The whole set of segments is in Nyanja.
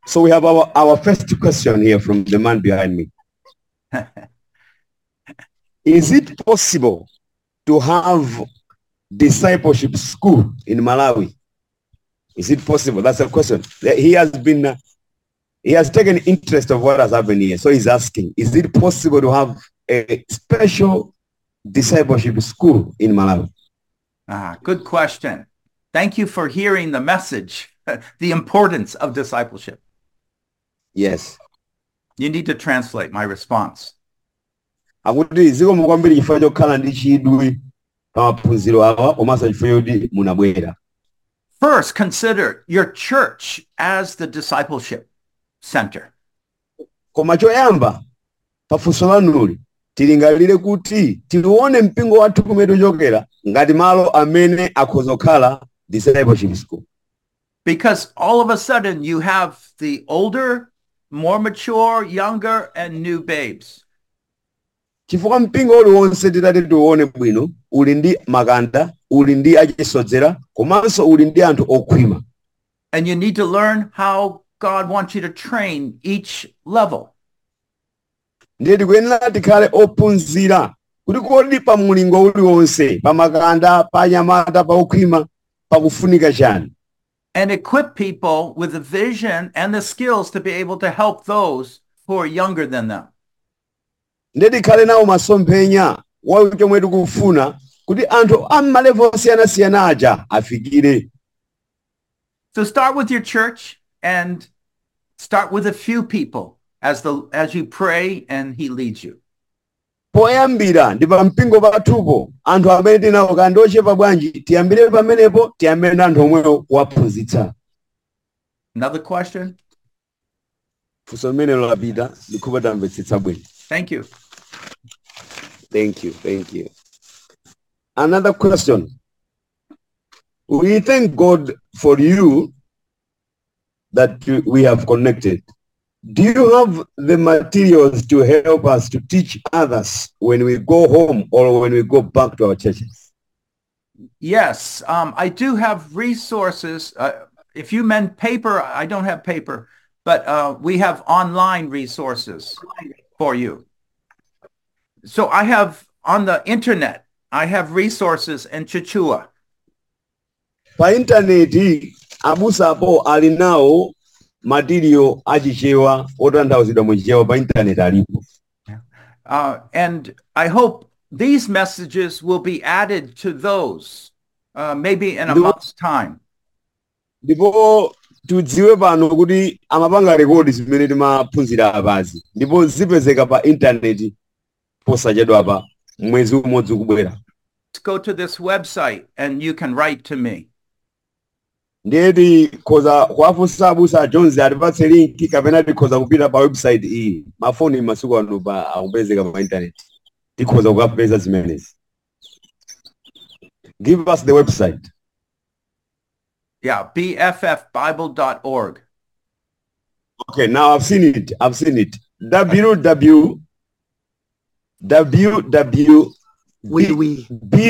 So we have our, our first question here from the man behind me. Is it possible to have discipleship school in Malawi? Is it possible? That's a question. He has been, uh, he has taken interest of what has happened here. So he's asking, is it possible to have a special discipleship school in Malawi? Ah, good question. Thank you for hearing the message, the importance of discipleship. Yes. You need to translate my response. akuti zikomo kwambiri chifukwa chokhala ndi chidwi pa maphunziro awa komanso chifukwa choti munabwera First, consider your church as the discipleship center. koma choyamba pafunso lanuli tilingalire kuti tilione mpingo wathu kumene tichokera ngati malo amene akhoza kukhala discipleship school Because all of a sudden you have the older, more mature, younger, and new babes. chifukwa mpingo uliwonse titati tiuone bwino uli ndi makanda uli ndi achisodzera komanso uli ndi anthu okhwima And you need to learn how God wants you to train each level. ndiye tikuyenera tikhale ophunzira kuti kodi pa mulingo uliwonse pa makanda pa anyamata pa okhwima pakufunika chani and equip people with the vision and the skills to be able to help those who are younger than them. ndiye tikhale nawo masomphenya wa chomwe tikufuna kuti anthu a mmalevo osiyanasiyana aja afikire So start with your church and start with a few people as the as you pray and he leads you. poyambira ndi pa mpingo pathupo anthu amene tinawo kandi ochepa bwanji tiyambire pamenepo tiyambire ndi anthu omwewo kuwaphunzitsa Another question? funso limenelo lapita ndikhupa tamvetsetsa bwino Thank you. Thank you. Thank you. Another question. We thank God for you that you- we have connected. Do you have the materials to help us to teach others when we go home or when we go back to our churches? Yes, um, I do have resources. Uh, if you meant paper, I don't have paper, but uh, we have online resources for you. So I have on the internet, I have resources in Chichua. Pa intaneti abusapo ali nawo material achichewa otanthauzidwa muchichewa pa intaneti alipo. Uh, and I hope these messages will be added to those uh, maybe in a Do- month's time. ndipo tidziwe pano kuti amapanga rekodi zimene timaphunzira apazi ndipo zipezeka pa intaneti posachedwapa mwezi umodzi ukubwera Let's go to this website and you can write to me. ndiye tikhoza kuwafunsa abusa a jones atipatse linki kapena tikhoza kupita pa website iyi mafoni masiku ano pa akupezeka pa intaneti tikhoza kukapeza zimenezi give us the website Yeah, bffbible.org. Okay, now I've seen it. I've seen it. www www Oui, oui.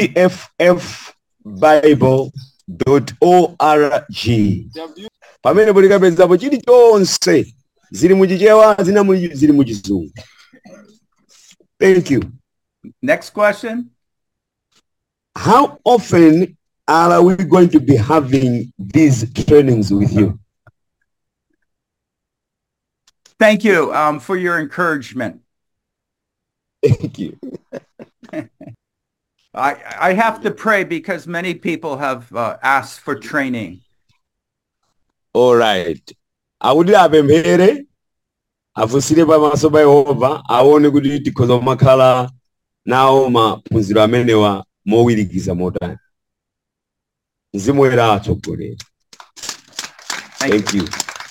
bffbible.org pamene polikapezako chilichonse zili muchichewa zina muli- zili muchizungu thank you Next question. how often are we going to be having these trainings with you Thank you um, for your encouragement. thank you I, I have to pray because many people have uh, asked for training. all right akuti apemphere afunsire pamaso pa yehova aone kuti tikhoza kumakhala nawo maphunziro amenewa mowirikiza motani mzimu woyera atsogolera Thank, thank you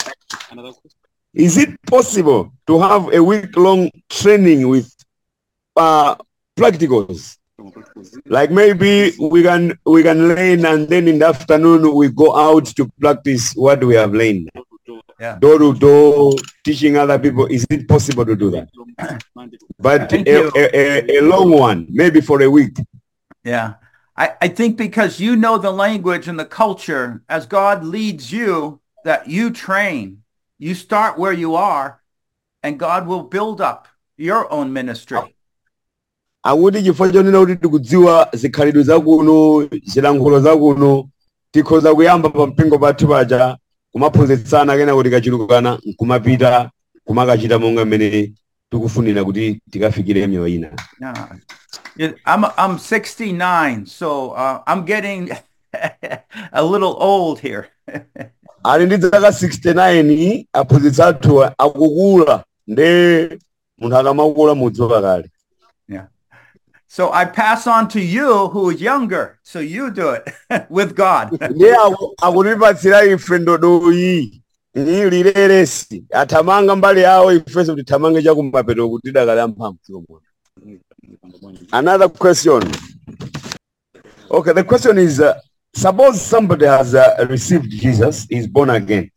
is it possible to have a week long training with uh, practicals like maybe we can we can learn and then in the afternoon we go out to practice what we have learned Yeah. door to door teaching other people is it possible to do that but Thank a, you. a, a, a long one maybe for a week Yeah. I, I think because you know the language and the culture, as God leads you, that you train You start where you are, and God will build up your own ministry. akuti chifukwa chonena kuti tikudziwa zikhalidwe zakuno zilankhulo zakuno tikhoza kuyamba pa mpingo pathu paja kumaphunzitsana kena kuti kachulukana nkumapita kumakachita monga mmene tikufunira kuti tikafikire miyo ina Yeah. Yeah, I'm I'm 69, so uh, I'm getting a little old here. ali ndi zaka 69 aphunzitsi athu akukula nde munthu akamakula mudziwa kale So I pass on to you who is younger. So you do it with God. ndiye aku- akutipatsira ife ndodoyi iyi lilelesi athamanga mbali yawo ifenso tithamange chakumapeto kuti tidakali amphamvu dziko muno another question okay the question is uh, suppose somebody has uh, received jesus is born again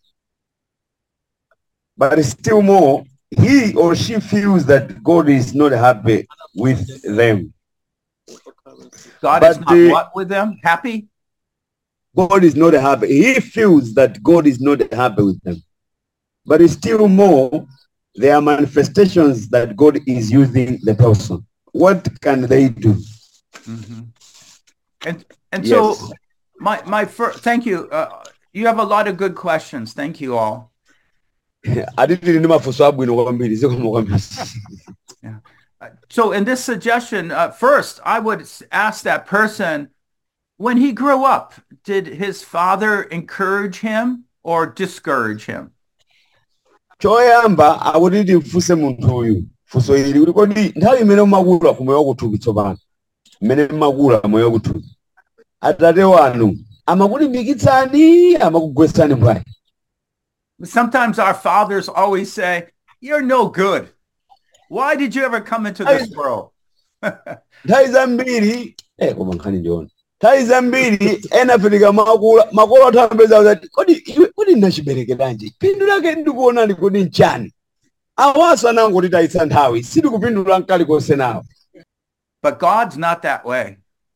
but still more he or she feels that god is not happy with them God is But not the- what with them? Happy? God is not happy. He feels that God is not happy with them. But it's still more, there are manifestations that God is using the person. What can they do? Mhm. And and so Yes. my my first thank you. Uh, you have a lot of good questions. Thank you all. Atitili ndi mafunso abwino kwambiri zikomo kwambiri. Uh, So in this suggestion, uh, first I would s- ask that person, when he grew up, did his father encourage him or discourage him? choyamba akuti timfunse munthu uyu funso ili kuti kodi nthawi imene umakula ku moyo wakuthupi tsopano mmene mmakula moyo wakuthupi atate wanu amakulimbikitsani amakugwetsani mbwayi Sometimes our fathers always say, "You're no good. Why did you ever come into this world?" nthawi zambiri eh koma nkhani ndiona nthawi zambiri ena fetika makula makolo athu ambeza kuti kodi iwe kodi ndachiberekeranji phindu lake ndikuonani kodi nchani awaso anangoti tayitsa nthawi sitikupindula mkalikonse nawo But God's not that way.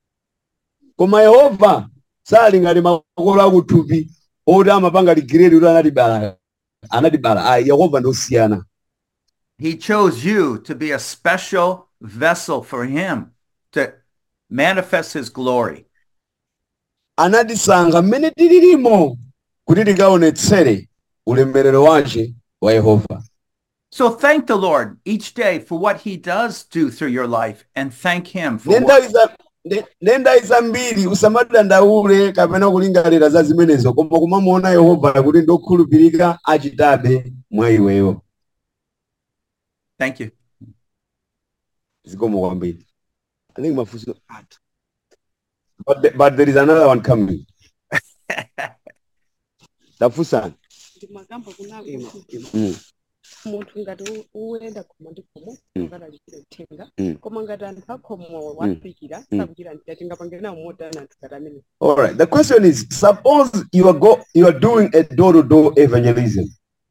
koma yehova sali ngati makolo akuthupi oti amapanga ligiredi kuti anatibala anatibala ayi yehova ndosiyana He chose you to be a special vessel for him to manifest his glory. anatisankha mmene tililimo kuti tikaonetsere ulemerero wake wa yehova So thank the Lord each day for what he does do through your life and thank him for ne what, nthawi za- ne- ne nthawi zambiri usamadandaule kapena kulingalira za zimenezo koma kumamuona yehova kuti ndokhulupirika achitabe mwa iweyo thank you. zikomo kwambiri i think mafunso athu but, the, but there is another one coming tafunsani ndimagamba kunako kuti Mm. munthu ngati u- uyenda khoma ndi khomo Mm. akadalipira mthenga Mm. koma ngati anthu akhomo wapikira Mm. sakuchira mthenga tingapangire nawo modana anthu ngati amene all right the question is suppose you are go you are doing a door-to-door evangelism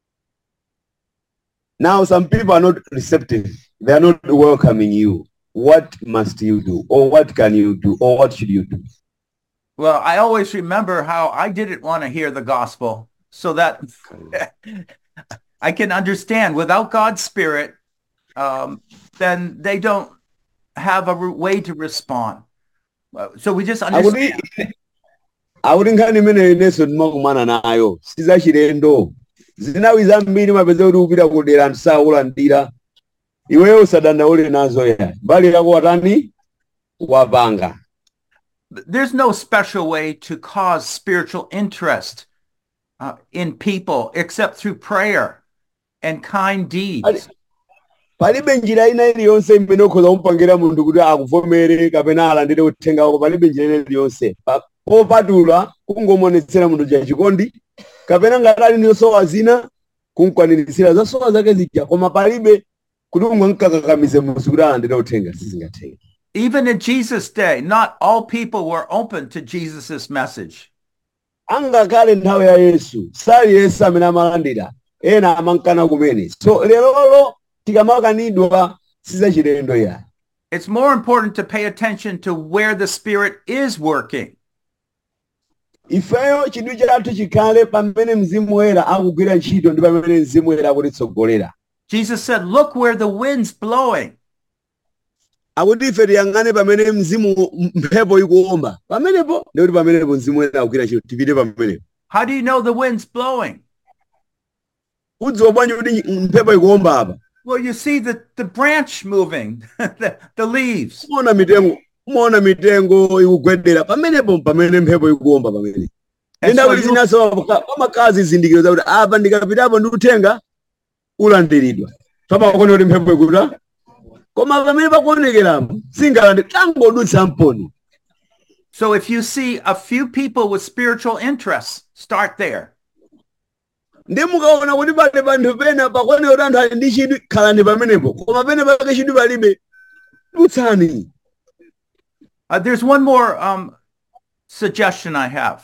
now some people are not receptive they are not welcoming you what must you do or what can you do or what should you do Well, I always remember how I didn't want to hear the gospel so that I can understand without God's spirit, um, then they don't have a re- way to respond. Uh, So we just understand. akuti akuti nkhani imeneyo inenso ndimakumana nayo sizachilendo zinawi zambiri mapeza kuti upita kudera anthu sakulandira iweyo usadandaule nazo ya mbali yako watani wapanga There's no special way to cause spiritual interest uh, in people except through prayer and kind deeds. palibe njira ina iliyonse imene ukhoza kumupangira munthu kuti akuvomere kapena alandire uthenga wako palibe njira ina iliyonse Pa- popatula kungomuonetsera munthu chachikondi kapena ngati ali ndi zosowa zina kumkwanirisira zosowa zake zija koma palibe kuti ungomkakamize munthu kuti alandire uthenga sizingatheke Even in Jesus' day, not all people were open to Jesus' message. angakhale nthawi ya yesu sali yesu amene amalandira ena amankana kumene so lerolo tikamakanidwa sizachilendo ya It's more important to pay attention to where the Spirit is working. ifeyo chidwi chathu chikhale pamene mzimu woyera akugwira ntchito ndi pamene mzimu woyera akutitsogolera Jesus said, Look where the wind's blowing. akuti ife tiyang'ane pamene mzimu mphepo ikuomba pamenepo ndikuti pamenepo mzimu woyera akugwira ntchito tipite pamenepo How do you know the wind's blowing? udziwa bwanji kuti mphepo ikuomba apa Well, you see the, the branch moving, the, the leaves. umaona mitengo umaona mitengo ikugwedera pamenepo pamene mphepo ikuomba pamene And enda so kuti you- zinaso pamakazi zizindikiro zakuti apa ndikapitapo ndi uthenga ulandiridwa pamakuona kuti mphepo ikuta koma pamene pakuonekerapo singalandi tangodutsa mponi So if you see a few people with spiritual interests, start there. ndi mukaona kuti pali panthu pena pakuoneka kuti anthu ali ndi chidwi khalani pamenepo koma pene pake chidwi palibe dutsani Uh, there's one more um, suggestion I have.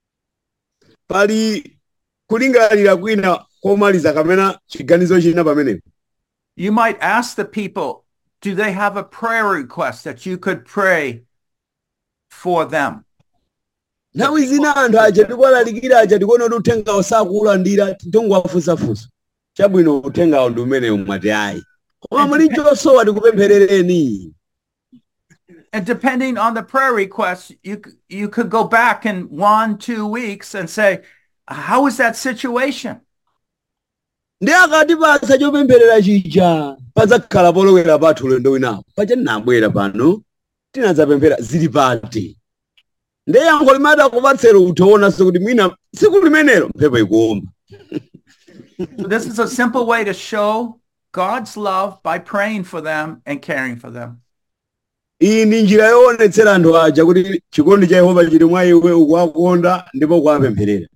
pali kulingalira kwina komaliza kamena chiganizo china pamenepo You might ask the people, do they have a prayer request that you could pray for them? nthawi zina anthu aja tikuwalalikira aja tikuona kuti uthengawo sakuulandira tingowafunsafunsa chabwino uthengawo ndi umenewu mwati ayi koma muli chosowa tikupempherereni And depending on the prayer request, you c- you could go back in one, two weeks and say, how is that situation? ndi akati pasa chopempherera chija padzakhala polowera pathu ulendo winawo paja tinabwera pano tinadzapemphera zili pati ndi yankho limati akupatsera uthoonanso kuti mwina tsiku limenelo mphepo ikuomba So this is a simple way to show God's love by praying for them and caring for them. iyi ndi njira yoonetsera anthu aja kuti chikondi cha yehova chili mwa iwe ukuwakonda ndipo ukuwapempherera